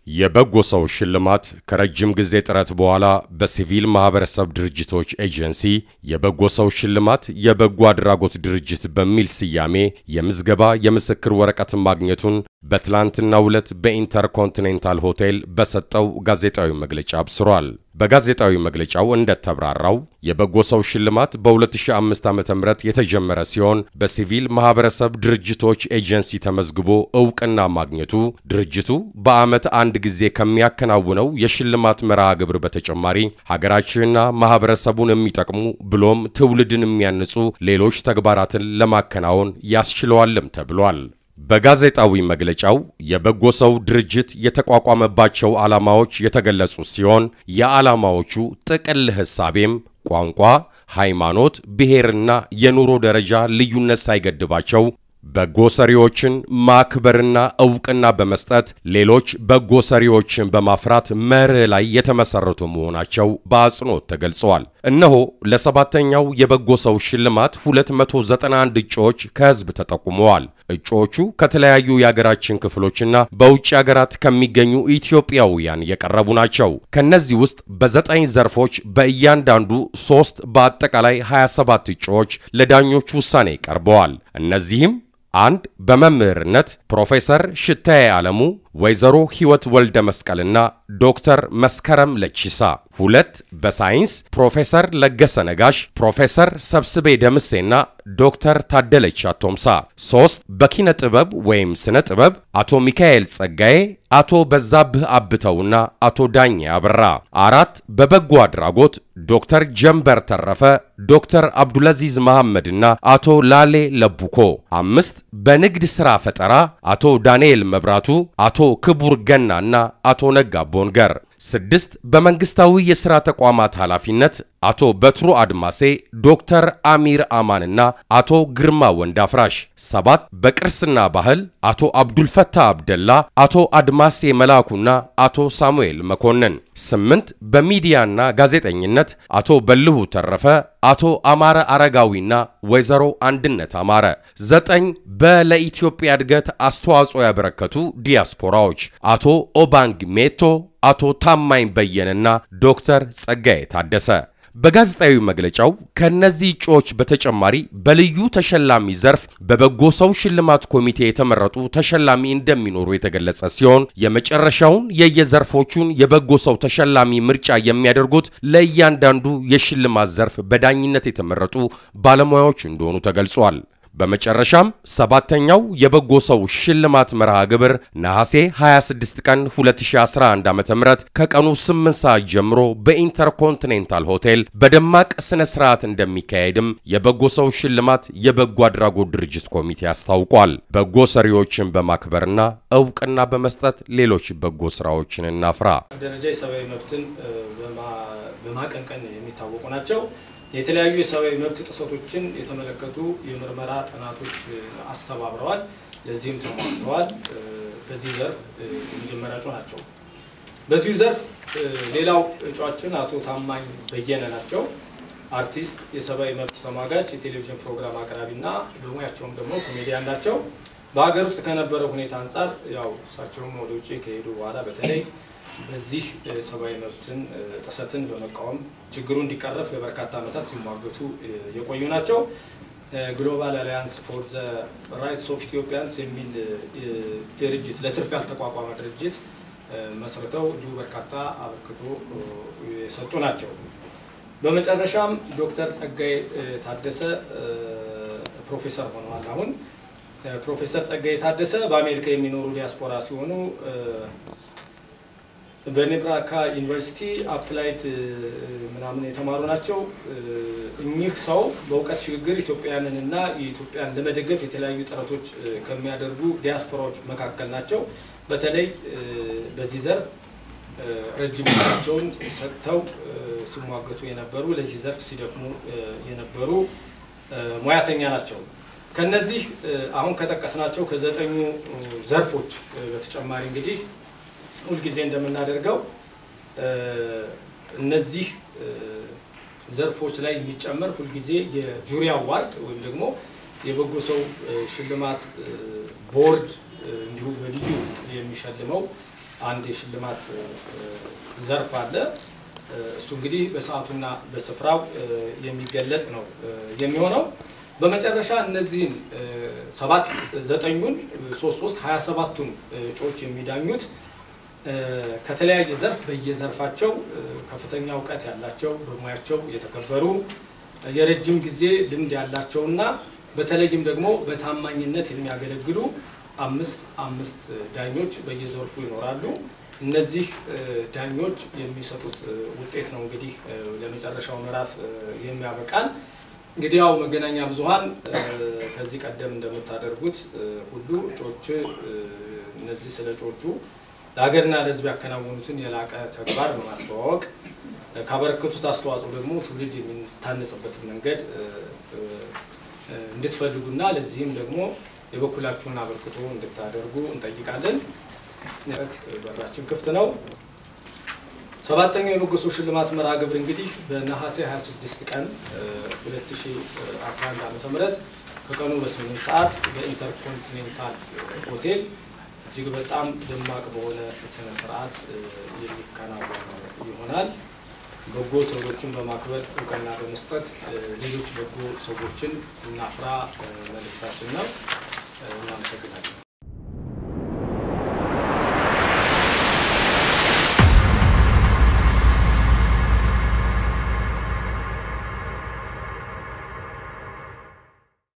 የበጎ ሰው ሽልማት ከረጅም ጊዜ ጥረት በኋላ በሲቪል ማህበረሰብ ድርጅቶች ኤጀንሲ የበጎ ሰው ሽልማት የበጎ አድራጎት ድርጅት በሚል ስያሜ የምዝገባ የምስክር ወረቀት ማግኘቱን በትላንትናው ዕለት በኢንተርኮንቲኔንታል ሆቴል በሰጠው ጋዜጣዊ መግለጫ አብስሯል። በጋዜጣዊ መግለጫው እንደተብራራው የበጎ ሰው ሽልማት በ2005 ዓ.ም የተጀመረ ሲሆን በሲቪል ማህበረሰብ ድርጅቶች ኤጀንሲ ተመዝግቦ እውቅና ማግኘቱ ድርጅቱ በዓመት አንድ ጊዜ ከሚያከናውነው የሽልማት መርሃ ግብር በተጨማሪ ሀገራችንና ማህበረሰቡን የሚጠቅሙ ብሎም ትውልድን የሚያንጹ ሌሎች ተግባራትን ለማከናወን ያስችለዋልም ተብሏል። በጋዜጣዊ መግለጫው የበጎ ሰው ድርጅት የተቋቋመባቸው ዓላማዎች የተገለጹ ሲሆን የዓላማዎቹ ጥቅል ሕሳቤም ቋንቋ፣ ሃይማኖት፣ ብሔርና የኑሮ ደረጃ ልዩነት ሳይገድባቸው በጎ ሰሪዎችን ማክበርና ዕውቅና በመስጠት ሌሎች በጎ ሰሪዎችን በማፍራት መርህ ላይ የተመሰረቱ መሆናቸው በአጽንኦት ተገልጸዋል። እነሆ ለሰባተኛው የበጎ ሰው ሽልማት 291 እጩዎች ከሕዝብ ተጠቁመዋል። እጩዎቹ ከተለያዩ የአገራችን ክፍሎችና በውጭ አገራት ከሚገኙ ኢትዮጵያውያን የቀረቡ ናቸው። ከነዚህ ውስጥ በዘጠኝ ዘርፎች በእያንዳንዱ ሶስት በአጠቃላይ 27 እጩዎች ለዳኞች ውሳኔ ቀርበዋል። እነዚህም አንድ በመምህርነት ፕሮፌሰር ሽታዬ ዓለሙ፣ ወይዘሮ ሕይወት ወልደ መስቀልና ዶክተር መስከረም ለቺሳ፣ ሁለት በሳይንስ ፕሮፌሰር ለገሰ ነጋሽ፣ ፕሮፌሰር ሰብስቤ ደምሴና ዶክተር ታደለች አቶምሳ፣ ሶስት በኪነ ጥበብ ወይም ስነ ጥበብ አቶ ሚካኤል ጸጋዬ፣ አቶ በዛብህ አብተውና አቶ ዳኜ አበራ፣ አራት በበጎ አድራጎት ዶክተር ጀንበር ተረፈ፣ ዶክተር አብዱልአዚዝ መሐመድና አቶ ላሌ ለቡኮ፣ አምስት በንግድ ሥራ ፈጠራ አቶ ዳንኤል መብራቱ፣ አቶ ክቡር ገናና አቶ ነጋ ቦንገር፣ ስድስት በመንግሥታዊ የሥራ ተቋማት ኃላፊነት አቶ በትሩ አድማሴ፣ ዶክተር አሚር አማንና አቶ ግርማ ወንዳፍራሽ፣ ሰባት በቅርስና ባህል አቶ አብዱልፈታ አብደላ፣ አቶ አድማሴ መላኩና አቶ ሳሙኤል መኮንን፣ ስምንት በሚዲያና ጋዜጠኝነት አቶ በልሁ ተረፈ፣ አቶ አማረ አረጋዊና ወይዘሮ አንድነት አማረ፣ ዘጠኝ በለኢትዮጵያ እድገት አስተዋጽኦ ያበረከቱ ዲያስፖራዎች አቶ ኦባንግ ሜቶ፣ አቶ ታማኝ በየነና ዶክተር ጸጋዬ ታደሰ። በጋዜጣዊ መግለጫው ከእነዚህ እጩዎች በተጨማሪ በልዩ ተሸላሚ ዘርፍ በበጎ ሰው ሽልማት ኮሚቴ የተመረጡ ተሸላሚ እንደሚኖሩ የተገለጸ ሲሆን የመጨረሻውን የየዘርፎቹን የበጎ ሰው ተሸላሚ ምርጫ የሚያደርጉት ለእያንዳንዱ የሽልማት ዘርፍ በዳኝነት የተመረጡ ባለሙያዎች እንደሆኑ ተገልጿል። በመጨረሻም ሰባተኛው የበጎ ሰው ሽልማት መርሃ ግብር ነሐሴ 26 ቀን 2011 ዓ.ም ከቀኑ 8 ሰዓት ጀምሮ በኢንተርኮንቲኔንታል ሆቴል በደማቅ ስነ ስርዓት እንደሚካሄድም የበጎ ሰው ሽልማት የበጎ አድራጎት ድርጅት ኮሚቴ አስታውቋል። በጎ ሰሪዎችን በማክበርና እውቅና በመስጠት ሌሎች በጎ ስራዎችን እናፍራ። ደረጃ የሰብአዊ መብትን በማቀንቀን የሚታወቁ ናቸው። የተለያዩ የሰብአዊ መብት ጥሰቶችን የተመለከቱ የምርመራ ጥናቶች አስተባብረዋል። ለዚህም ተሟግተዋል። በዚህ ዘርፍ የመጀመሪያ እጩ ናቸው። በዚሁ ዘርፍ ሌላው እጩአችን አቶ ታማኝ በየነ ናቸው። አርቲስት፣ የሰብአዊ መብት ተሟጋች፣ የቴሌቪዥን ፕሮግራም አቅራቢ እና በሙያቸውም ደግሞ ኮሜዲያን ናቸው። በሀገር ውስጥ ከነበረው ሁኔታ አንጻር ያው እሳቸውም ወደ ውጭ ከሄዱ በኋላ በተለይ በዚህ ሰብአዊ መብትን ጥሰትን በመቃወም ችግሩ እንዲቀረፍ ለበርካታ ዓመታት ሲሟገቱ የቆዩ ናቸው። ግሎባል አሊያንስ ፎር ዘ ራይትስ ኦፍ ኢትዮጵያንስ የሚል ድርጅት ለትርፍ ያልተቋቋመ ድርጅት መስርተው እንዲሁ በርካታ አበርክቶ የሰጡ ናቸው። በመጨረሻም ዶክተር ጸጋዬ ታደሰ ፕሮፌሰር ሆነዋል። አሁን ፕሮፌሰር ጸጋዬ ታደሰ በአሜሪካ የሚኖሩ ዲያስፖራ ሲሆኑ በኔብራካ ዩኒቨርሲቲ አፕላይድ ምናምን የተማሩ ናቸው። እኚህ ሰው በእውቀት ሽግግር ኢትዮጵያውያንን እና የኢትዮጵያን ለመደገፍ የተለያዩ ጥረቶች ከሚያደርጉ ዲያስፖራዎች መካከል ናቸው። በተለይ በዚህ ዘርፍ ረጅም ጊዜያቸውን ሰጥተው ሲሟገቱ የነበሩ ለዚህ ዘርፍ ሲደክሙ የነበሩ ሙያተኛ ናቸው። ከነዚህ አሁን ከጠቀስናቸው ከዘጠኙ ዘርፎች በተጨማሪ እንግዲህ ሁልጊዜ እንደምናደርገው እነዚህ ዘርፎች ላይ የሚጨመር ሁልጊዜ የጁሪ አዋርድ ወይም ደግሞ የበጎ ሰው ሽልማት ቦርድ እንዲሁ በልዩ የሚሸልመው አንድ የሽልማት ዘርፍ አለ። እሱ እንግዲህ በሰዓቱና በስፍራው የሚገለጽ ነው የሚሆነው። በመጨረሻ እነዚህን ሰባት ዘጠኙን ሶስት ሶስት ሀያ ሰባቱን እጩዎች የሚዳኙት ከተለያየ ዘርፍ በየዘርፋቸው ከፍተኛ እውቀት ያላቸው በሙያቸው የተከበሩ የረጅም ጊዜ ልምድ ያላቸውና በተለይም ደግሞ በታማኝነት የሚያገለግሉ አምስት አምስት ዳኞች በየዘርፉ ይኖራሉ። እነዚህ ዳኞች የሚሰጡት ውጤት ነው እንግዲህ ለመጨረሻው ምዕራፍ የሚያበቃን። እንግዲህ ያው መገናኛ ብዙኃን ከዚህ ቀደም እንደምታደርጉት ሁሉ እጩዎች እነዚህ ስለ እጩዎቹ ለሀገርና ለሕዝብ ያከናወኑትን የላቀ ተግባር በማስተዋወቅ ካበረከቱት አስተዋጽኦ ደግሞ ትውልድ የሚታነጽበትን መንገድ እንድትፈልጉና ለዚህም ደግሞ የበኩላችሁን አበርክቶ እንድታደርጉ እንጠይቃለን። በራችን ክፍት ነው። ሰባተኛው የበጎ ሰው ሽልማት መርሃ ግብር እንግዲህ በነሐሴ 26 ቀን 2011 ዓ.ም ከቀኑ በስምንት ሰዓት በኢንተርኮንቲኔንታል ሆቴል እጅግ በጣም ደማቅ በሆነ ስነ ስርዓት የሚከናወን ይሆናል። በጎ ሰዎችን በማክበር እውቅና በመስጠት ሌሎች በጎ ሰዎችን እናፍራ መልእክታችን ነው። እናመሰግናለን።